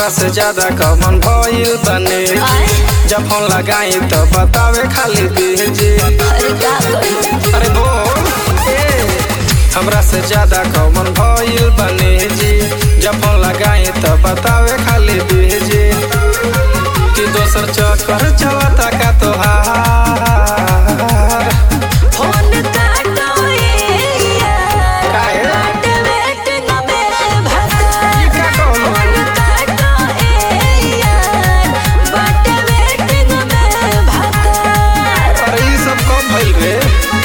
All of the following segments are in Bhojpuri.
हमरा से ज्यादा कमन भइल बने आए जब फोन लगाई तो बतावे खाली बीजी अरे का करूं अरे बोल ए हमरा से ज्यादा कमन भइल बने जी जब फोन लगाई तो बतावे खाली बीजी कि दोसर चक्कर चलता का तोहार फोन काटो ए यार काहे? बाट वेटिंग में भगा ई का कहलो? फोन काटो ए यार बाट वेटिंग में भगा अरे ई सब कब भइल रे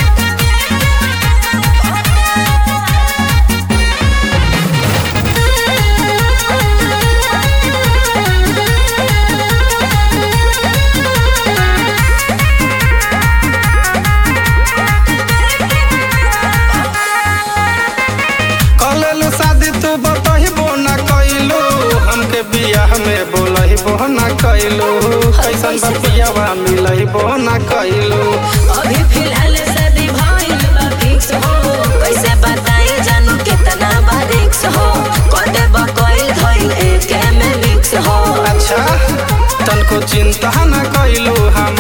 कलेलु शादी तू बतहिबो न कइलू हमके बियाह में बोलहिबो न कइलू कैसन बतियावा मिलहिबो न कइलू अभी फिलहाल शादी भइल बा फिक्स हो कैसे बताई जानू कितना बा रिक्स हो कदे बा कोई धइल एके में मिक्स हो अच्छा तनको चिंता न कइलू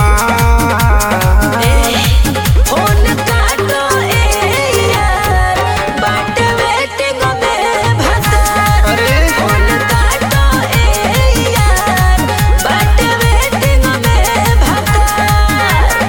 हमार ए, फोन काटो ए यार बाट वेटिंग में भगा अरे फोन काटो ए यार बाट वेटिंग में भगा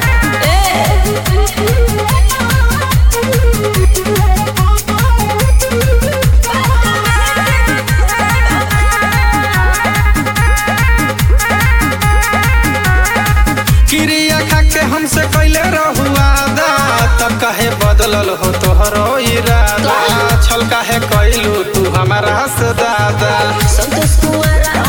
क्रिया खा के हमसे कैले रहुआ तब काहे बदलल हो तोहरो इरादा छल काहे कैलू तू हमारा से दादा संतोष कुंवरा